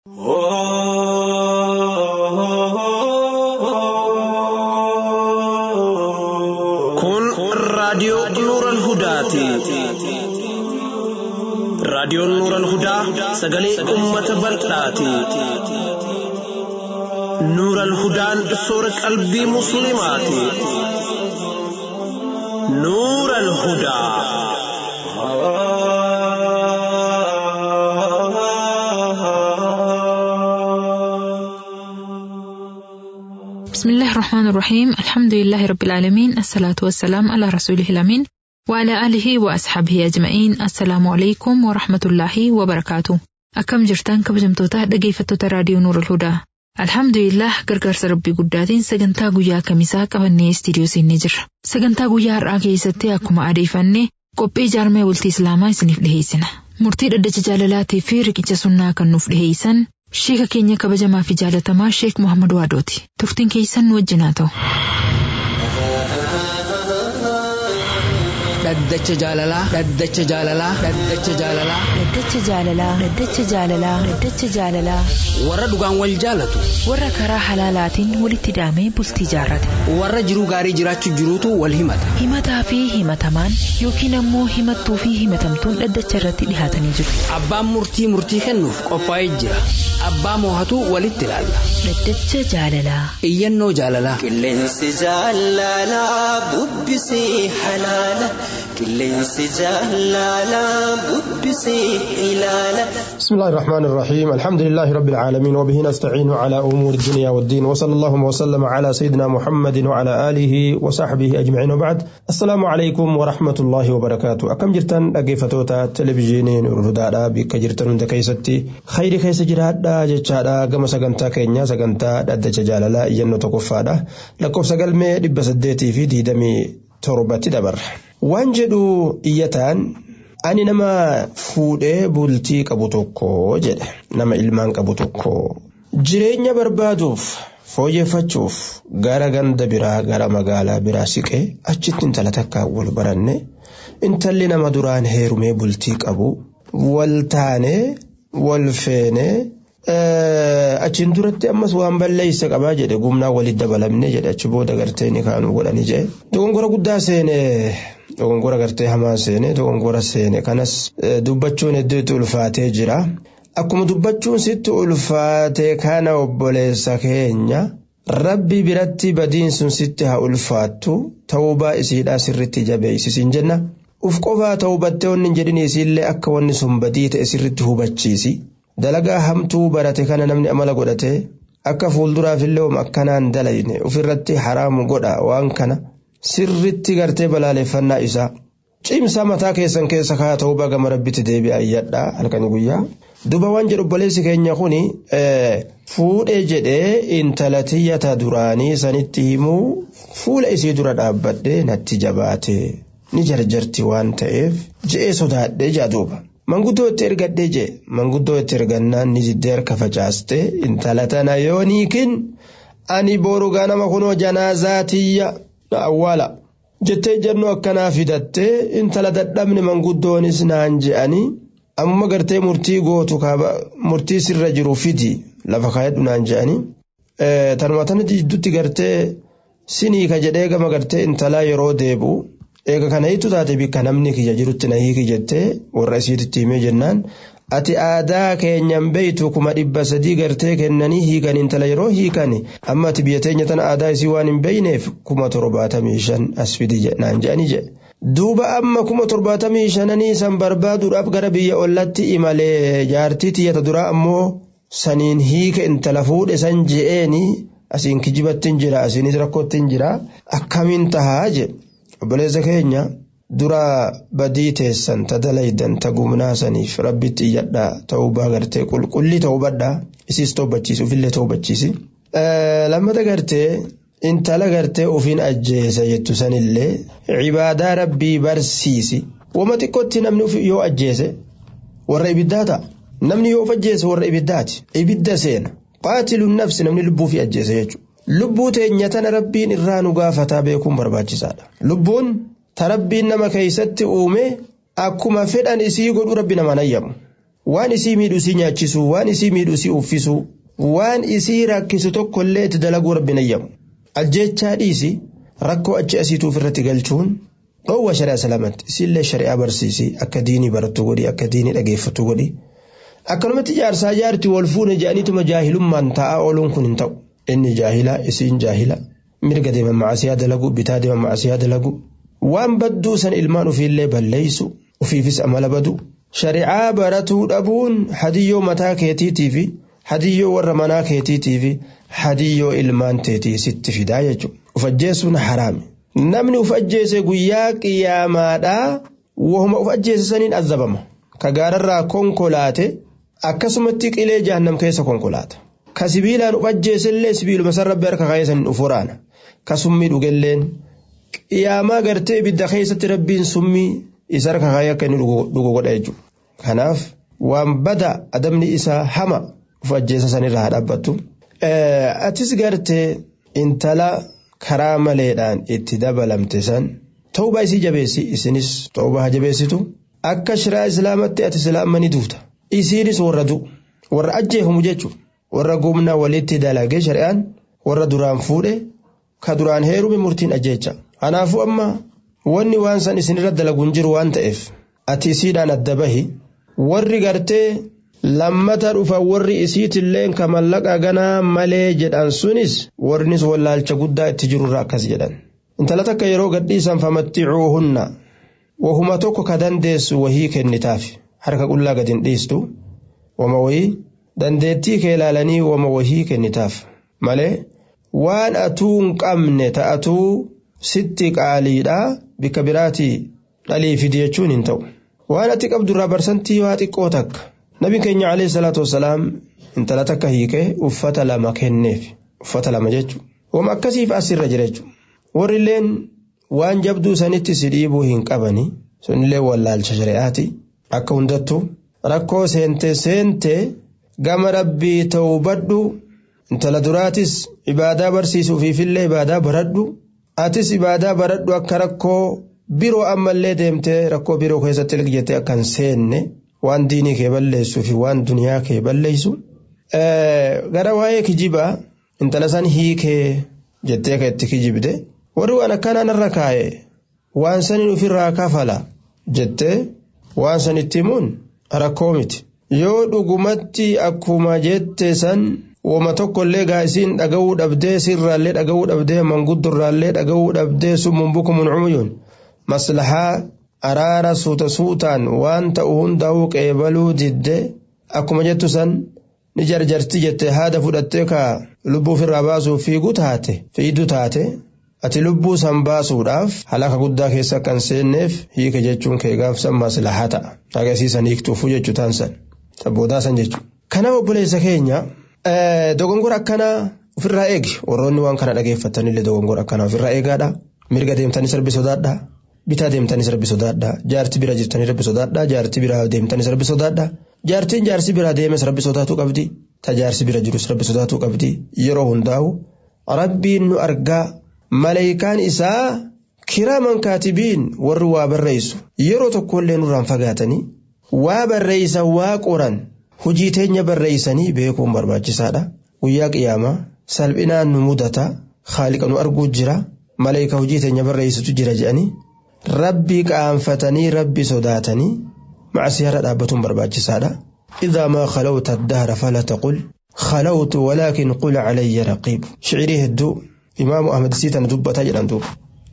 Kun raadiyoo Nuuran Hudaati. Raadiyoon Nuuran Hudaa sagalee uummata bal'aati. Nuuran Hudaan soora qalbii Musliimaati. Nuuran Hudaa. بسم الله الرحمن الرحيم الحمد لله رب العالمين الصلاة والسلام على رسوله الأمين وعلى آله وأصحابه أجمعين السلام عليكم ورحمة الله وبركاته أكم جرتان كبجمتوتا dhaggeeffattoota raadiyoo Nuur Hudaa Alhamdulillah gargaarsa rabbii guddaatiin sagantaa guyyaa kamisaa qabannee istiidiyoo seennee jirra. Sagantaa guyyaa har'aa keessatti akkuma adeeffanne qophii jaarmee bultii Islaamaa isiniif dhiheessina. Murtii dhaddacha jaalalaatii fi riqicha sunnaa kan nuuf dhiheessan Sheeka keenya kabajamaa fi jaalatamaa Sheek Muhammad Waadooti. Turtiin keessan nu wajjin haa ta'u. Dhaddacha jaalalaa. Dhaddacha jaalalaa. Dhaddacha jaalalaa. Dhaddacha jaalalaa. Dhaddacha jaalalaa. Dhaddacha jaalalaa. Warra dhugaan wal jaalatu. Warra karaa halaalaatiin walitti hidhamee bultii jaarrate. Warra jiruu gaarii jiraachuu jiruutu wal himata. Himataa fi himatamaan yookiin ammoo himattuu fi himatamtuun dhaddacha irratti dhihaatanii jiru. Abbaan murtii murtii kennuuf qophaa'ee jira. Abbaa moohatu walitti ilaalla. Dhaddacha jaalalaa. Iyyannoo jaalalaa. Qilleensi jaalalaa bubbisee halaala. Qilleensi jaalalaa bubbisee ilaala. بسم الله الرحمن الرحيم الحمد لله رب العالمين وبه نستعين على أمور الدنيا والدين وصلى الله وسلم على سيدنا محمد وعلى آله وصحبه أجمعين وبعد السلام عليكم ورحمة الله وبركاته أكم جرتن أجيفتوتا تلفزيونين الهدى بك جرتن عند كيستي خير كيس جراد جتشادا كما سجنتا كينيا سجنتا دد ججالالا ينو تكفادا لكوف سجل مي دب سديتي في ديدمي تربتي دبر وانجدو إيتان ani nama fuudhee bultii qabu tokko jedhe nama ilmaan qabu tokko jireenya barbaaduuf fooyyeffachuuf gara ganda biraa gara magaalaa biraa siqee achitti intala takka wal baranne intalli nama duraan heerumee bultii qabu wal taanee wal feenee achiin duratti ammas waan balleeysa qabaa jedhe gumnaa walitti dabalamne jedhe achi booda gartee ni kaanu godhani jedhe dogongora guddaa seene dogongora gartee hamaa seene dogongora seene kanas dubbachuun hedduutti ulfaatee jira akkuma dubbachuun sitti ulfaate kana obboleessa keenya rabbi biratti badiin sun sitti haa ulfaattu ta'uubaa isiidhaa sirritti jabeessisiin jenna uf qofaa ta'ubattee wanni hin jedhin isiillee akka wanni sun badii ta'e sirritti hubachiisi. dalagaa hamtuu barate kana namni amala godhate akka fuulduraafillee wam akkanaan dalayne ofirratti haraamu godha waan kana sirritti gartee balaaleffannaa isaa cimsaa mataa keessan keessa kaa ta'uu gama rabbitti deebi'a iyyadha halkani guyyaa duba waan jedhu obboleessi keenya kuni fuudhee jedhee intala tiyyata duraanii sanitti himuu fuula isii dura dhaabbadhee natti jabaate ni jarjarti waan ta'eef je'ee sodaadhee jaaduuba. manguddoo itti ergadhee jee manguddoo itti ergannaan ni jiddee harka facaaste intala tana yoo niikin ani boru ganama kunoo janaazaa na awwaala jettee jennuu akkanaa fidattee intala dadhabne manguddoonis naan je'anii amma gartee murtii gootu murtii sirra jiru fidi lafa kaayadhu naan je'anii tanuma tanatti jidduutti gartee siniika jedhee gama gartee intalaa yeroo deebi'u eega kana hiitu taate bikka namni kiyya jirutti na hiiki jettee warra isiititti himee jennaan ati aadaa keenyan beeytu kuma dhibba sadii gartee kennanii hiikan intala yeroo hiikan amma ati biyya teenya tana aadaa isii waan hin beeyneef kuma torbaatamii shan as fidi naan jedhanii jedhe. Duuba amma kuma torbaatamii shananii san barbaaduudhaaf gara biyya ollatti imalee jaartii tiyyata duraa ammoo saniin hiika intala fuudhe san je'eeni asiin kijibattiin jira asiinis rakkoottiin jira akkamiin tahaa jedhe. obboleessa keenya dura badii teessan ta dalaydan ta gumnaa saniif rabbitti iyyadhaa ta'uu baagartee qulqullii ta'uu badhaa isiis toobachiisi ufillee toobachiisi. lammata gartee intala gartee ufiin ajjeesa jettu sanillee cibaadaa rabbii barsiisi wama xiqqootti namni yoo ajjeese warra ibiddaa ta'a namni yoo of ajjeese warra ibiddaati ibidda seena qaatiluun nafsi namni lubbuu fi ajjeese jechuudha. lubbuu teenya tana rabbiin irraa nu gaafataa beekuun barbaachisaadha lubbuun ta rabbiin nama keeysatti uume akkuma fedhan isii godhu rabbi nama nayyamu waan isii miidhu isii nyaachisu waan isii miidhu isii uffisu waan isii rakkisu tokkollee itti dalaguu rabbi nayyamu ajjechaa dhiisi rakkoo achi asiituuf irratti galchuun dhoowwa shari'aa salaamatti isiillee shari'aa barsiisi akka diinii barattu godhi akka diinii dhageeffattu godhi akkanumatti jaarsaa jaarti wal fuune jedhaniituma jaahilummaan taa'aa ooluun kun hin ta'u inni jaahila isiin jaahila mirga deeman macasiyaa dalagu bitaa deeman macasiyaa dalagu waan badduu san ilmaan ofiillee balleeysu ofiifis amala badu shari'aa baratuu dhabuun hadiyyoo mataa keetiitii fi hadiyyoo warra manaa keetiitii fi hadiyyoo ilmaan teetii sitti fidaa jechuudha uf ajjeesuun haraami namni uf ajjeese guyyaa qiyyaamaadhaa wahuma uf ajjeese saniin azabama ka gaararraa konkolaate akkasumatti qilee jahannam keessa konkolaata ka sibiilaan uf ajjeesellee sibiiluma san rabbi harka kaayee saniin uf waraana ka summii dhugelleen qiyaamaa gartee ibidda keessatti rabbiin summii isa harka kaayee akka inni dhugu godha jechuudha kanaaf waan bada adabni isaa hama uf ajjeesa sanirraa dhaabbattu atis gartee intala karaa maleedhaan itti dabalamte san tawbaa isii jabeessi isinis tawbaa jabeessitu akka shiraa islaamatti ati islaammanii duuta isiinis warra du warra ajjeefamu jechuudha warra gumna walitti dalagee shari'aan warra duraan fuudhe ka duraan heerume murtiin ajjeecha kanaafuu amma wanni waan san isinirra dalaguun jiru waan ta'eef ati isiidhaan adda bahi warri gartee lammata dhufa warri isiitilleen ka mallaqa ganaa malee jedhan sunis warris wallaalcha guddaa itti jirurra akkas jedhan intala takka yeroo gadhiisan famatticuuhunna wahuma tokko ka dandeessu wahii kennitaaf harka qullaa gad hin dhiistu wama wahii dandeettii kee ilaalanii wama wahii kennitaaf malee waan atuu hin qabne ta'atuu sitti qaaliidha bikka biraatii dhalii fidi jechuun hin ta'u waan ati qabdurraa barsantii waa xiqqoo takka nabiin keenya alayhi salaatu wasalaam intala takka hiikee uffata lama kenneef uffata lama jechuudha wama akkasiif asirra jira jechuudha warrilleen waan jabduu sanitti si dhiibuu hin qabani sunillee wallaalcha shari'aati akka hundattu rakkoo seente seente gama rabbii ta'uu badhu intala duraatis ibaadaa barsiisuufiifillee ibaadaa baradhu atis ibaadaa baradhu akka rakkoo biroo ammallee deemtee rakkoo biroo keessatti ilgijettee akka hin seenne waan diinii kee balleessuu fi waan duniyaa kee balleessu. Gara waa'ee kijibaa intala san hiikee jettee ka itti kijibde warri waan akkanaa narra kaa'e waan sanin ofirraa kafala jettee waan san itti himuun rakkoo miti. Yoo dhugumatti akkuma jette san wama tokkollee gaa isiin dhaga'uu dhabdee sirraallee dhaga'uu dhabdee manguddorraallee dhaga'uu dhabdee summun bukumun cumuyuun maslahaa araara suuta suutaan waan ta'u hundaa'uu qeebaluu didde akkuma jettu san ni jarjarti jette haada fudhattee ka lubbuu ofirraa baasuuf fiiguu taate fiiduu taate ati lubbuu san baasuudhaaf halaka guddaa keessa kan seenneef hiike jechuun kee gaafsan maslahaa ta'a agarsiisan hiiktuufuu jechuu taan san tabboodaa san jechuudha. Kanaaf obboleessa keenya dogongora akkanaa ofirraa eegi warroonni waan kana dhageeffatanillee dogongora akkanaa ofirraa eegaadha mirga deemtanis rabbi sodaadha bitaa deemtanis rabbi sodaadha jaarti bira jirtanii rabbi sodaadha jaarti bira deemtanis rabbi sodaadha jaartiin jaarsi bira deemes rabbi sodaatuu qabdi ta jaarsi bira jirus rabbi sodaatuu qabdi yeroo hundaa'u rabbiin nu argaa maleeyikaan isaa kiraaman kaatibiin warri waa barreessu yeroo tokkollee nurraan fagaatanii waa barreessan waa qoran hojii teenya barreessanii beekuun barbaachisaadha guyyaa qiyaamaa salphinaan nu mudata haaliqa nu arguu jira maleeka hojii teenya barreessitu jira jedhanii rabbii qaanfatanii rabbi sodaatanii macsiyaarra dhaabbatuun barbaachisaadha إذا ما خلوت الدهر فلا تقل خلوت ولكن قل علي رقيب شعري هدو إمام أحمد سيتنا دبتا جلان دوب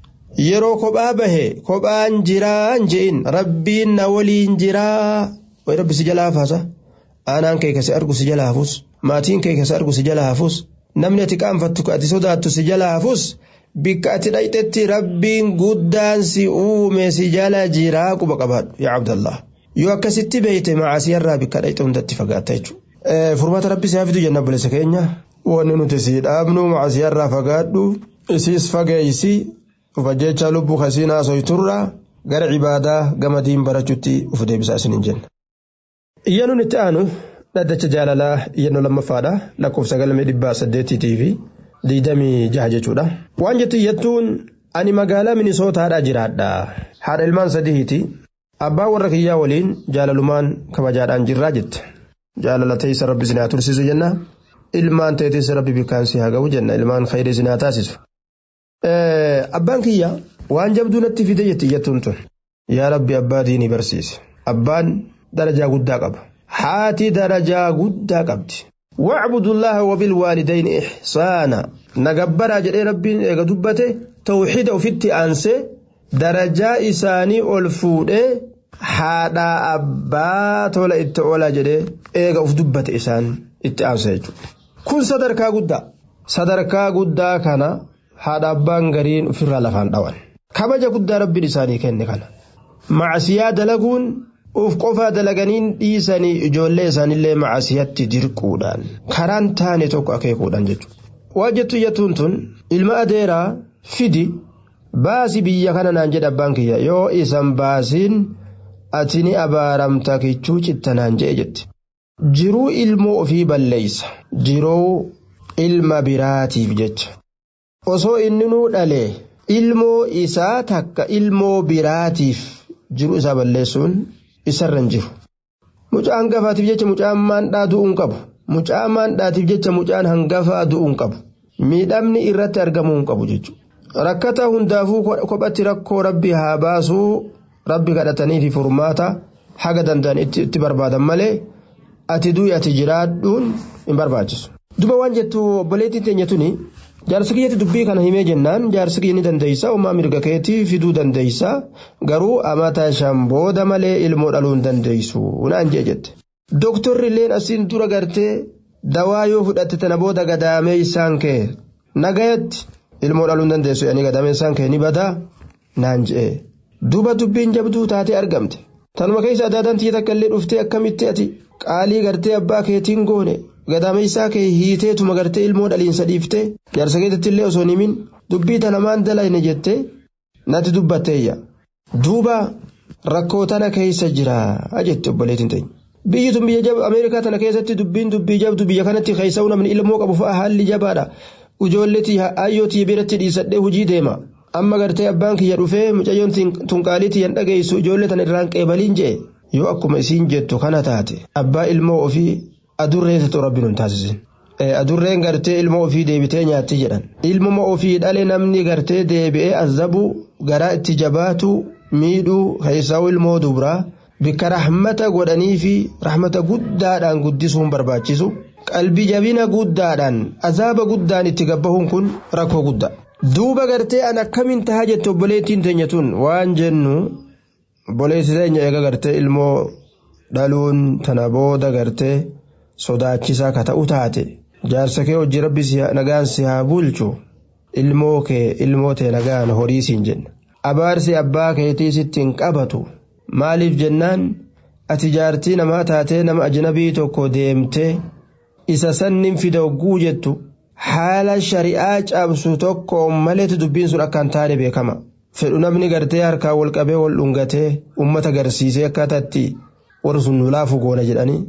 yeroo kophaa bahe kophaan jiraa je'in rabbiin na waliin jiraa way rabbi si jalaa hafaasa aanaan kee kasi argu si jalaa hafus maatiin kee kasi argu si jalaa hafus namni ati qaanfattu ati sodaattu si jalaa hafus bikka ati dhayxetti rabbiin guddaan si uume si jala jiraa quba qabaadhu yaa abdallah yoo akkasitti beeyte macaasiyarraa bikka dhayxe hundatti fagaatta jechuudha. furmaata rabbi si hafidu jenna bilisa keenya wanni nuti si dhaabnu macaasiyarraa fagaadhu isiis fageeysi ufa jecha lubbuu kasiin haasoyturra gara cibaadaa gama diin barachuutti uf deebisaa isiniin jenna. Iyyanuun itti aanu dhaddacha jaalalaa iyyannoo lammaffaadha lakkoofsa galmee dhibbaa saddeetiitii fi diidamii jaha jechuudha. Waan jettu iyyattuun ani magaalaa minisootaadhaa jiraadha. Haadha ilmaan sadiiti. abbaa warra kiyyaa waliin jaalalumaan kabajaadhaan jirraa jette jaalala teessa rabbi sinaa tursiisu jenna ilmaan teetis rabbi bikkaan si haa ga'u jenna ilmaan khayrii sinaa taasisu. Abbaan kiyya waan jabduu natti fide jetti jettuun tun yaa rabbi abbaa diinii barsiise abbaan darajaa guddaa qaba haati darajaa guddaa qabdi. واعبدوا الله وبالوالدين إحسانا نجبرا جدي ربي دبته توحيد وفيت أنسي درجة إساني ألفود حادا أبا تولا إتولا جدي إيغا أف دبت إسان إتأنسي كن صدركا قدا صدركا قدا كان حادا أبان غرين في لفان دوان كبجا قدا ربي إساني كن كان مع سيادة لقون uf qofaa dalaganiin dhiisanii ijoollee isaanillee macasiyatti dirquudhaan karaan taane tokko akeekuudhaan jechuudha. Waa jettu jettuun tun ilma adeeraa fidi baasi biyya kana naan jedhe abbaan kiyya yoo isan baasiin ati ni abaaramta kichuu cittanaan jedhe jetti. Jiruu ilmoo ofii balleeysa jiruu ilma biraatiif jecha. Osoo inninuu dhalee ilmoo isaa takka ilmoo biraatiif jiruu isaa balleessuun isarra hin jiru. Mucaa hangafaatiif jecha mucaan maandhaa du'uu hin qabu. Mucaa maandhaatiif jecha mucaan hangafaa du'uu hin qabu. Miidhamni irratti argamuu hin qabu jechuudha. Rakkata hundaafuu kophatti rakkoo rabbi haa baasuu rabbi kadhatanii fi furmaata haga danda'an itti barbaadan malee ati du'i ati jiraadhuun hin barbaachisu. Duba waan jettu obboleettiin teenya tuni jaarsi kiyyatti dubbii kana himee jennaan jaarsi kiyya ni dandeessa uumaa mirga keetii fiduu dandeessa garuu amata shan booda malee ilmoo dhaluu hin dandeessu naan jee jette. Dooktorri illeen asiin dura gartee dawaa yoo fudhatte tana booda gadaamee isaan kee nagayatti ilmoo dhaluu hin dandeessu yaani gadaamee isaan kee ni badaa naan jee. Duuba dubbiin jabduu taatee argamte. Tanuma keessa adaadaan tiyya takka illee dhuftee akkamitti ati qaalii gartee abbaa keetiin goone gadaameessaa kee hiiteetuma gartee ilmoo dhaliinsa dhiiftee jaarsa keetitti illee osoo himin dubbii tana maan dalayne jettee natti dubbatteeyya. Duuba rakkoo tana keessa jira jette obboleettiin teenya. Biyyi tun biyya jaba Ameerikaa tana keessatti dubbiin dubbii jabdu biyya kanatti keessa'uu namni ilmoo qabu fa'a haalli jabaadha. Ijoolleetii hayyootii biratti dhiisadhee hojii deema. Amma gartee abbaan kiyya dhufee mucayyoon tunqaalii tiyyan dhageessu ijoollee tana irraan qeebaliin jee yoo akkuma isiin jettu kana taate abbaa ilmoo ofii adurree ta'u rabbi nun taasisin. Adurreen gartee ilmoo ofii deebitee nyaatti jedhan. Ilmuma ofii dhale namni gartee deebi'ee azabu garaa itti jabaatu miidhuu keessaa'u ilmoo dubraa bikka rahmata godhanii fi rahmata guddaadhaan guddisuun barbaachisu. Qalbii jabina guddaadhaan azaaba guddaan itti gabbahuun kun rakkoo guddaa. Duuba gartee an akkamiin tahaa jette obboleettiin teenya tun waan jennu obboleessi teenya eega gartee ilmoo dhaluun tana booda gartee sodaachisaa ka ta'u taate jaarsa kee hojii rabbi nagaan si haa bulchu ilmoo kee ilmoo tee nagaan horii siin jenna abaarsi abbaa keetii sitti hin qabatu maaliif jennaan ati jaartii namaa taatee nama ajnabii tokko deemtee isa sannin fida hogguu jettu haala shari'aa cabsu tokko maleetu dubbiin sun akkaan taane beekama fedhu namni gartee harkaa wal qabee wal dhungatee ummata garsiisee akkaataatti warri sun nulaafu goona jedhanii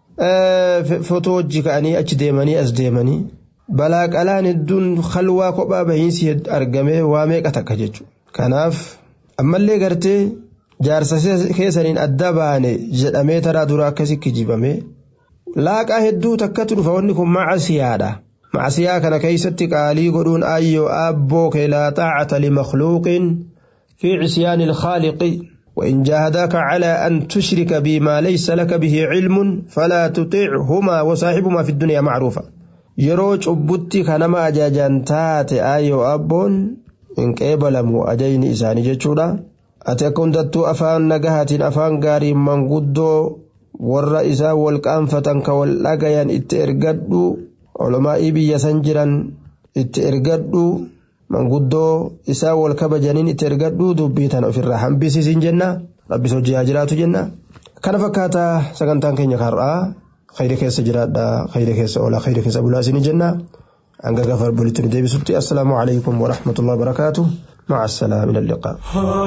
fotoo hojii ka'anii achi deemanii as deemanii balaa qalaan hedduun halwaa kophaa bahiinsi argamee waa meeqa takka jechuudha. Kanaaf ammallee gartee jaarsa keessaniin adda baane jedhamee taraa dura akkasii kijibamee laaqaa hedduu takkatu dhufa wanni kun macasiyaadha. Macasiyaa kana keessatti qaalii godhuun ayyoo aabboo kee laa xaacata limakhluuqin fi cisyaani ilkhaaliqi. وإن جاهداك على أن تشرك بما ليس لك به علم فلا تطيعهما وصاحبهما في الدنيا معروفا يروج أبوتي كانما أجاجان تاتي آيو أبون إن قبلمو أجين إساني جتشودا أتكون دتو أفان نجاهة أفان غاري من قدو warra isaa wal qaanfatan ka wal dhagayan itti ergadhu olomaa'ii biyya san jiran itti ergadhu manguddoo isaa wal kabajaniin itti ergadhu dubbii tana ofirraa hambisiisin jenna rabbis hojii haa jiraatu jenna kana fakkaata sagantaan keenya har'aa khayri keessa jiraadha khayri keessa oola khayri keessa bulaa isin jenna hanga gafar bulitti nu deebisutti assalaamu alaykum warahmatullahi wabarakaatu مع السلامة إلى اللقاء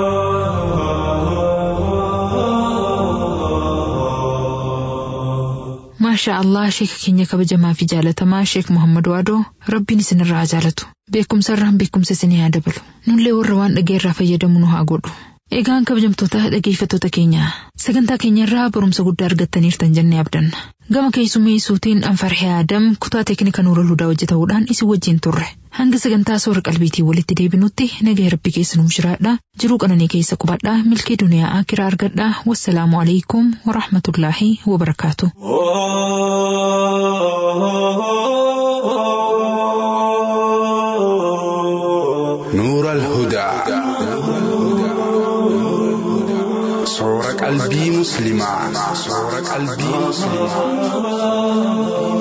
maashaa allah sheeka keenya kabajamaa fi jaalatamaa sheek muhammad waadoo rabbiin isinirraa haa jaalatu beekumsa irraan beekumsa isinii haa dabalu nullee warra waan dhageerraa fayyadamu nu haa godhu Egaan kabajamtoota dhageeffattoota keenya sagantaa keenyarraa barumsa guddaa argattaniirtan jennee abdanna. Gama keessummeessuutiin Anfarhee Adam kutaa teeknika Nuura Ludaa hojjetamuudhaan isin wajjin turre. Hanga sagantaa soora qalbiitii walitti deebinutti nagaa rabbi keessa nuuf jiraadha. Jiruu qananii keessa qubadhaa milkii duniyaa akiraa argadhaa. Wassalaamu alaikum wa rahmatullaahi wa barakaatu. نور الهدى صور قلبي مسلما صور قلبي مسلما